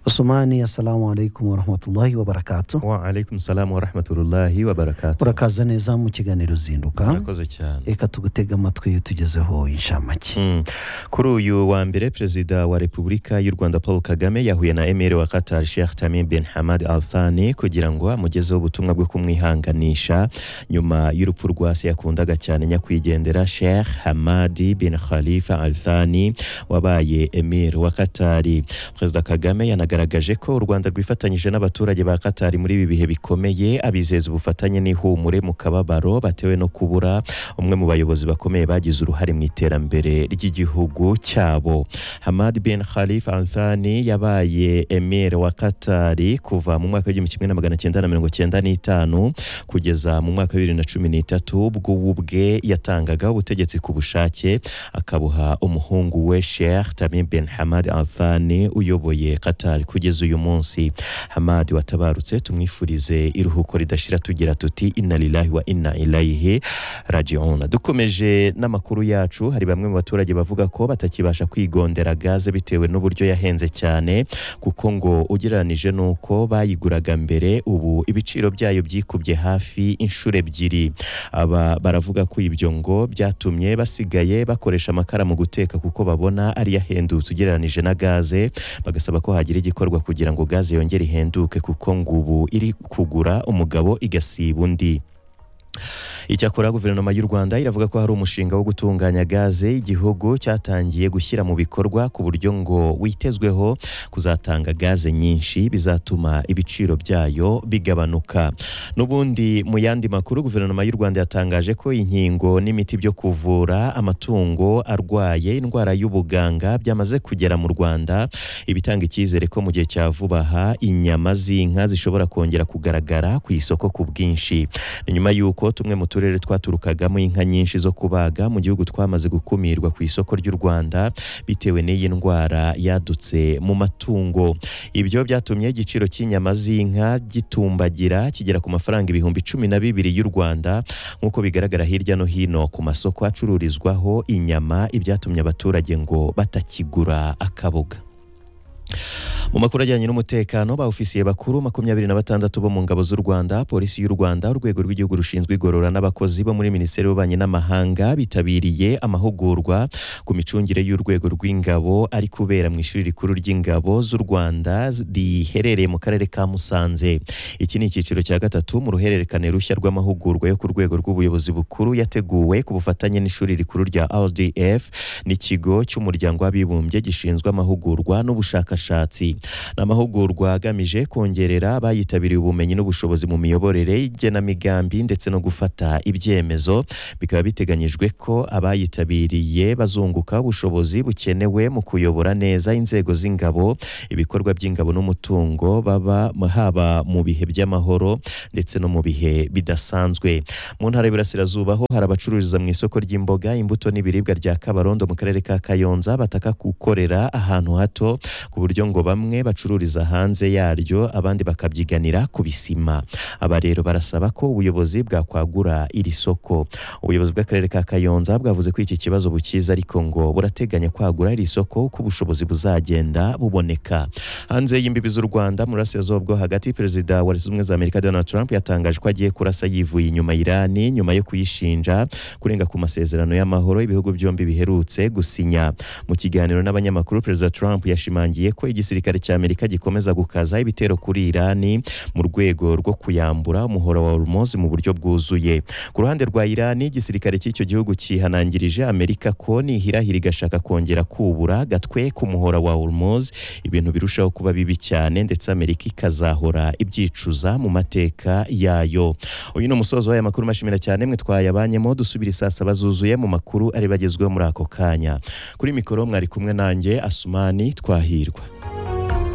Usumani, assalamu alaikum warahmatullahi wabarakatu waalaikum salamu warahmatullahi wabarakatu urakaza neza mu kiganiro zinduka murakoze cyane reka tugutege amatwi tugezeho inshamake Mm. kuri uyu wa mbere perezida wa repubulika y'u rwanda paul kagame yahuye na emeri wa qatar sheikh tamim bin hamad al thani kugira ngo amugezeho ubutumwa bwo kumwihanganisha nyuma y'urupfu rwa se yakundaga cyane nyakwigendera sheikh hamadi bin khalifa al thani wabaye emeri wa qatari perezida kagame yanagaragaje ko u rwanda rwifatanyije n'abaturage ba qatari muri ibi bihe bikomeye abizeza ubufatanye n'ihumure mu kababaro batewe no kubura umwe mu bayobozi bakomeye bagize uruhare mu iterambere ry'igihugu cyabo hamad bin khalif althani yabaye emir wa katari kuva mu mwaka w'igihumbi kimwe na magana cyenda na mirongo cyenda n'itanu kugeza mu mwaka wa bibiri na cumi n'itatu ubwo we ubwe yatangaga ubutegetsi ku bushake akabuha umuhungu we sheikh tamim bin hamad althani uyoboye katari kugeza uyu munsi hamad watabarutse tumwifurize iruhuko ridashira tugira tuti inna lillahi wa inna ilayihi rajiona dukomeje n'amakuru yacu hari bamwe mu baturage bavuga ko batakibasha kwigondera gaze bitewe n'uburyo yahenze cyane kuko ngo ugereranije n'uko bayiguraga mbere ubu ibiciro byayo byikubye hafi inshuro ebyiri aba baravuga ko ibyo ngo byatumye basigaye bakoresha amakara mu guteka kuko babona ari yahendutse ugereranije na gaze bagasaba ko hagira igikorwa kugira ngo gaze yongere ihenduke kuko ngo ubu iri kugura umugabo igasiba undi icyakora guverinoma y'u rwanda iravuga ko hari umushinga wo gutunganya gaze igihugu cyatangiye gushyira mu bikorwa ku buryo ngo witezweho kuzatanga gaze nyinshi bizatuma ibiciro byayo bigabanuka n'ubundi mu yandi makuru guverinoma y'u rwanda yatangaje ko inkingo n'imiti byo kuvura amatungo arwaye indwara y'ubuganga byamaze kugera mu rwanda ibitanga icyizere ko mu gihe cya vuba aha inyama z'inka zishobora kongera kugaragara ku isoko ku bwinshi ni nyuma y'uko tumwe mu turere twaturukagamo inka nyinshi zo kubaga mu gihugu twamaze gukumirwa ku isoko ry'u Rwanda bitewe n'iyi ndwara yadutse mu matungo ibyo byatumye igiciro cy'inyama z'inka gitumbagira kigera ku mafaranga ibihumbi cumi na bibiri y'u Rwanda nk'uko bigaragara hirya no hino ku masoko acururizwaho inyama ibyatumye abaturage ngo batakigura akaboga mu makuru ajyanye n'umutekano ba ofisiye bakuru makumyabiri na batandatu bo mu ngabo z'u rwanda polisi y'u rwanda urwego rw'igihugu rushinzwe igorora n'abakozi bo muri minisiteri y'ububanyi n'amahanga bitabiriye amahugurwa ku micungire y'urwego rw'ingabo ari kubera mu ishuri rikuru ry'ingabo z'u rwanda riherereye mu karere ka musanze iki ni icyiciro cya gatatu mu ruhererekane rushya rw'amahugurwa yo ku rwego rw'ubuyobozi bukuru yateguwe ku bufatanye n'ishuri rikuru rya rdf n'ikigo cy'umuryango w'abibumbye gishinzwe amahugurwa n'ubushakashatsi ni amahugurwa agamije kongerera abayitabiriye ubumenyi n'ubushobozi mu miyoborere igenamigambi ndetse no gufata ibyemezo bikaba biteganyijwe ko abayitabiriye bazunguka ubushobozi bukenewe mu kuyobora neza inzego z'ingabo ibikorwa by'ingabo n'umutungo baba haba mu bihe by'amahoro ndetse no mu bihe bidasanzwe mu ntara y'Iburasirazuba ho hari abacururiza mu isoko ry'imboga imbuto n'ibiribwa rya Kabarondo mu karere ka Kayonza bataka gukorera ahantu hato ku buryo ngo bamwe bacururiza hanze yaryo abandi bakabyiganira ku bisima aba rero barasaba ko ubuyobozi bwakwagura iri soko ubuyobozi bw'akarere ka kayonza bwavuze ko iki kibazo bukiza ariko ngo burateganya kwagura iri soko uko ubushobozi buzagenda buboneka hanze y'imbibi z'u rwanda mu burasirazuba bwo hagati perezida wa leta zunze ubumwe za amerika donald trump yatangaje ko agiye kurasa yivuye inyuma irani nyuma yo kuyishinja kurenga ku masezerano y'amahoro ibihugu byombi biherutse gusinya mu kiganiro n'abanyamakuru perezida trump yashimangiye ko igisirikare cya amerika gikomeza gukaza ibitero kuri irani mu rwego rwo kuyambura umuhoro wa hormozi mu buryo bwuzuye ku ruhande rwa irani igisirikare cy'icyo gihugu cyihanangirije amerika ko nihirahira igashaka kongera kubura gatweka umuhora wa hormozi ibintu birushaho kuba bibi cyane ndetse amerika ikazahora ibyicuza mu mateka yayo uyu ni umusozo w'aya makuru mashimira cyane mwe twayabanyemo dusubire saa saba zuzuye mu makuru ari bagezweho muri ako kanya kuri mikoro mwari kumwe nanjye asumani twahirwa